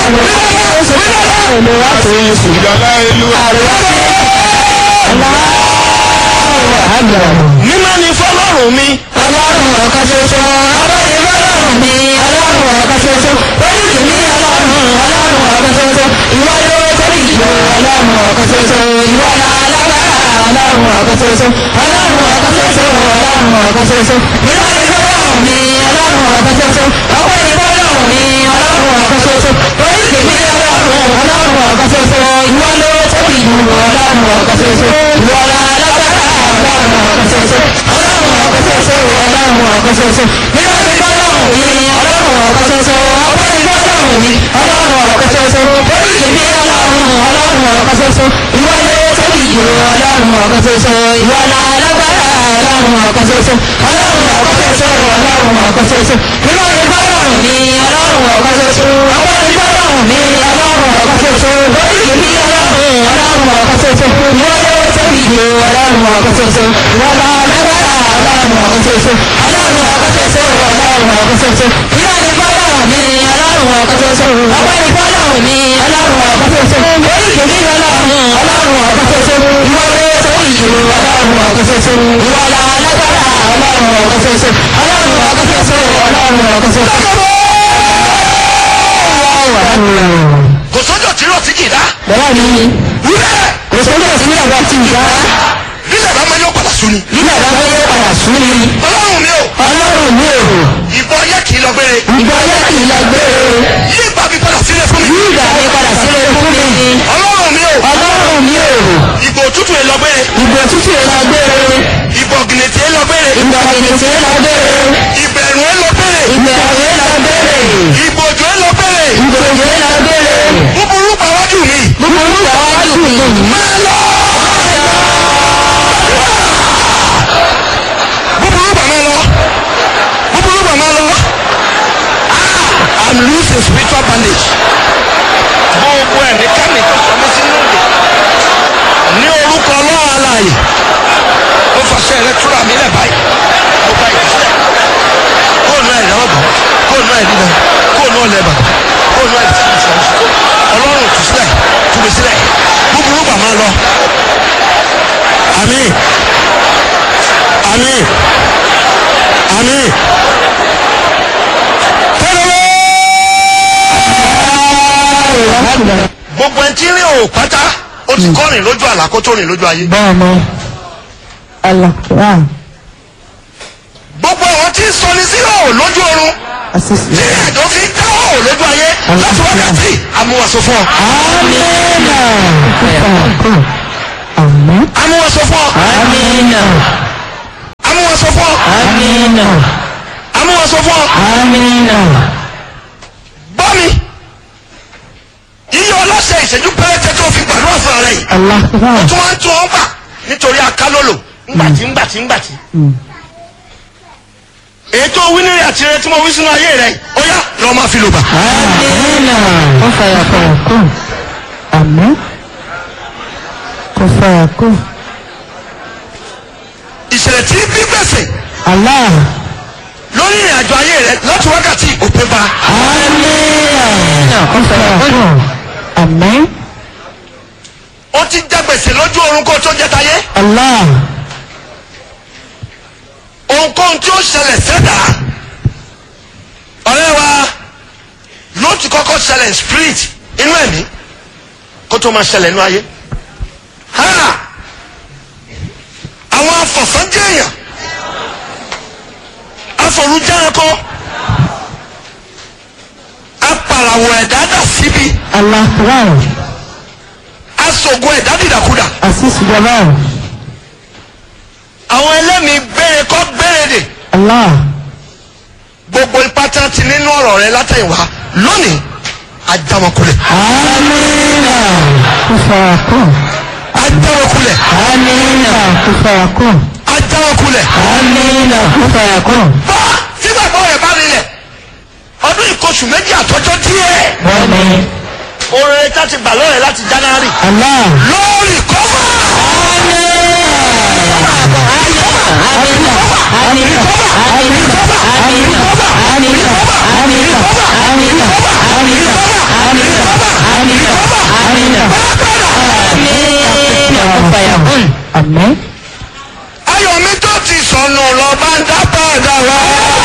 ìjọba ìlú mímọ́ ni fọlọ́run mi Ọlọ́run ọ̀kan ṣoṣo, ọlọ́run ọlọ́run mi, ọlọ́run ọ̀kan ṣoṣo, oríṣi ní ọlọ́run, ọlọ́run ọ̀kan ṣoṣo, ìwọ ló torí ìjọ, ọlọ́run ọ̀kan ṣoṣo, ìwọ la lágbára, ọlọ́run ọ̀kan ṣoṣo, ọlọ́run ọ̀kan ṣoṣo, ọlọ́run ọ̀kan ṣoṣo, ìwọ ni fọlọ́run mi, ọlọ́run ọ̀kan ṣoṣo, ọpẹ́ ni fọlọ́run mi, ọlọ́run ọ̀kan ṣoṣo, oríṣi ní ọlọ́run, ọlọ́run ọ̀kan ṣoṣo, ìwọ ló torí ìjọ, ọlọ́run ọ̀kan ṣoṣo, ìwọ la lágbára, ọlọ́run ọ̀kan ṣoṣo, ọlọ́run ọ̀kan ṣoṣo, ọlọ́run ọ̀kan ṣoṣo, nínú ìfọlọ́run mi, ọlọ́run ọ̀kan ṣoṣo, ọpẹ́ ni fọlọ́run mi, ọlọ́run ọ̀kan ṣoṣo, oríṣi ní ọlọ́run, ọlọ́run ọ̀kan ṣoṣo, ìwọ ló torí ìjọ, ọlọ́run ọ̀kan ṣoṣo, ìwọ la lágbára, ọlọ́run ọ̀kan ṣoṣo, ọlọ́run ọ̀kan ṣoṣo, ọlọ́run ọ̀kan ṣoṣo, nínú ìfọlọ́run mi, ọlọ́run ọ̀kan ṣoṣo, ọpẹ́ ni fọlọ́run mi, ọlọ́run ọ̀kan ṣoṣo, oríṣi ní ọlọ́run, ọlọ́run ọ̀kan ṣoṣo, ìwọ ló torí ìjọ, ọlọ́run ọ̀kan ṣoṣo, ìwọ la lágbára, ọlọ́run ọ̀kan ṣoṣo, ọlọ́run ọ̀kan ṣoṣo, ọlọ́run ọ̀kan ṣoṣo, nínú ìfọlọ́run mi, ọlọ́run ọ̀kan ṣoṣo, ọpẹ́ ni fọlọ́run mi, ọlọ́run ọ̀kan ṣoṣo, oríṣi ní ọlọ́run, ọlọ́run ọ̀kan ṣoṣo, ìwọ ló torí ìjọ, ọlọ́run ọ̀kan ṣoṣo, ìwọ la lágbára, ọlọ́run ọ̀kan ṣoṣo, ọlọ́run ọ̀kan ṣoṣo, ọlọ́run ọ̀kan ṣoṣo. kò sọ́jọ́ tí rọ̀ tí kì í dá Bẹ́ẹ̀ ni, wúlẹ̀ kò sóńdọ̀ sí ìyàwó ti ìyá, nílẹ̀ bá máa yọ padà sùn ni nígbà bá fẹ́ yẹ padà sún ni, ọlọ́run mi ò ọlọ́run mi ò, ìbọn yẹ kì í lọ gbére ìgbà yẹ kì í lọ gbé o. yí ìgbà mi padà sílẹ̀ fún mi Ìgbà mi padà sílé fún mi. ọlọ́run mi ò Ọlọ́run mi ò. ìbò òtútù ẹ lọ gbére Ìgbò tútù ẹ̀ lọ gbére. ìbò gìnìtì ẹ lọ gbére Ìgbà kìnìtì ẹ̀ lọ gbére. ìbẹ̀rù ẹ lọ gbére Ìgbà ẹ̀ lọ gbére. ìbò òjò ẹ lọ gbére Ìgbà òjò ẹ̀ lọ gbére. búburú pàwájú mi Gbogbo orúkọ wájú mi. máa lọ búburú bà máa lọ búburú bà máa lọ ah i'm losing spiritual bandage gbogbo ẹ̀ ní kánì tó sọ mí sínú òde ní orúkọ ọlọ́run alààyè ó fàṣẹ rẹ túra mi lẹ̀ báyìí mo bá yìí sílẹ̀ kóònù ẹ̀ lọ́wọ́ bọ̀ kóònù ẹ̀ lílọ kóònù ọ̀lẹ̀ bàbà kóònù ẹ̀ tí mo sọ ọlọ́run tù sílẹ̀ tù mí sílẹ̀ búburú bà máa lọ àmín àmín àmín gbogbo ẹni tí ń rìn òò pátá ó ti kọ́ rìn lójú àlá kó tó rìn lójú ayé Bẹ́ẹ̀ni. Àlàkùrá. gbogbo àwọn tí ń sọ ní sí òò lójú oorun Àṣìṣe. tí àjọ fi ń dá òò lójú ayé láti wákàtí amúwàsó fún ọ Amínà. Àmín. amúwàsó fún ọ Amínà. amúwàsó fún ọ Amínà. amúwàsó fún ọ Amínà. gbọ́ mi iye ọlọ́sẹ̀ ìṣẹ́jú pẹ́rẹ́tẹ́ tó fi gbàdúrà fún ọ̀rẹ́ yìí Àlàkùrá. tó máa ń tún ọ gbà nítorí akálòlò ńgbàtí ńgbàtí ńgbàtí èyí tó wí nírìn àti rẹ tí mo wí sínú ayé rẹ ó yá lọ́ọ́ máa fi lò bà. Amínà. Kò fàyà fàyà kù. Àmín. Kò fàyà kù. ìṣẹ̀lẹ̀ tí bí gbèsè Allah. lórí ìrìn àjò ayé rẹ láti wákàtí òpin ba Amínà. Kò fàyà kù. Àmín. ó ti já gbèsè lójú oorun kó tó jẹ tayé Allah. ohunkóhun tí ó ṣẹlẹ̀ sẹ́dá ọ̀rẹ́ wa ló ti kọ́kọ́ ṣẹlẹ̀ spirit inú ẹ̀mí kó tó máa ṣẹlẹ̀ inú ayé ha àwọn afọ̀sánjẹ́ èèyàn afọ̀rújẹ́ranko apàràwọ̀ ẹ̀dá dà síbi Àlàkùrá. aṣògùn ẹ̀dá dìdàkudà Àṣìṣe jọba. àwọn ẹlẹ́mìí gbére kọ́ gbére dè Allah. gbogbo ipá tí wọ́n ti nínú ọ̀rọ̀ rẹ látẹ̀yìnwá lónìí ajámọ̀kulẹ̀ Amínà. Kò fàyà kù. ajámọ̀kulẹ̀ Amínà. Kò fàyà kù. ajámọ̀kulẹ̀. Amínà. Kò fàyà kù. bá sígbàgbọ́ rẹ̀ bá rinlẹ̀ ọdún ìkọsù méjì àtọ́jọ́ díẹ̀ Bẹ́ẹ̀ni. oore tá ti gbà lọ́rẹ̀ láti January Allah. lórí kọ́fà sọnù lọ bá ń dá padà wá.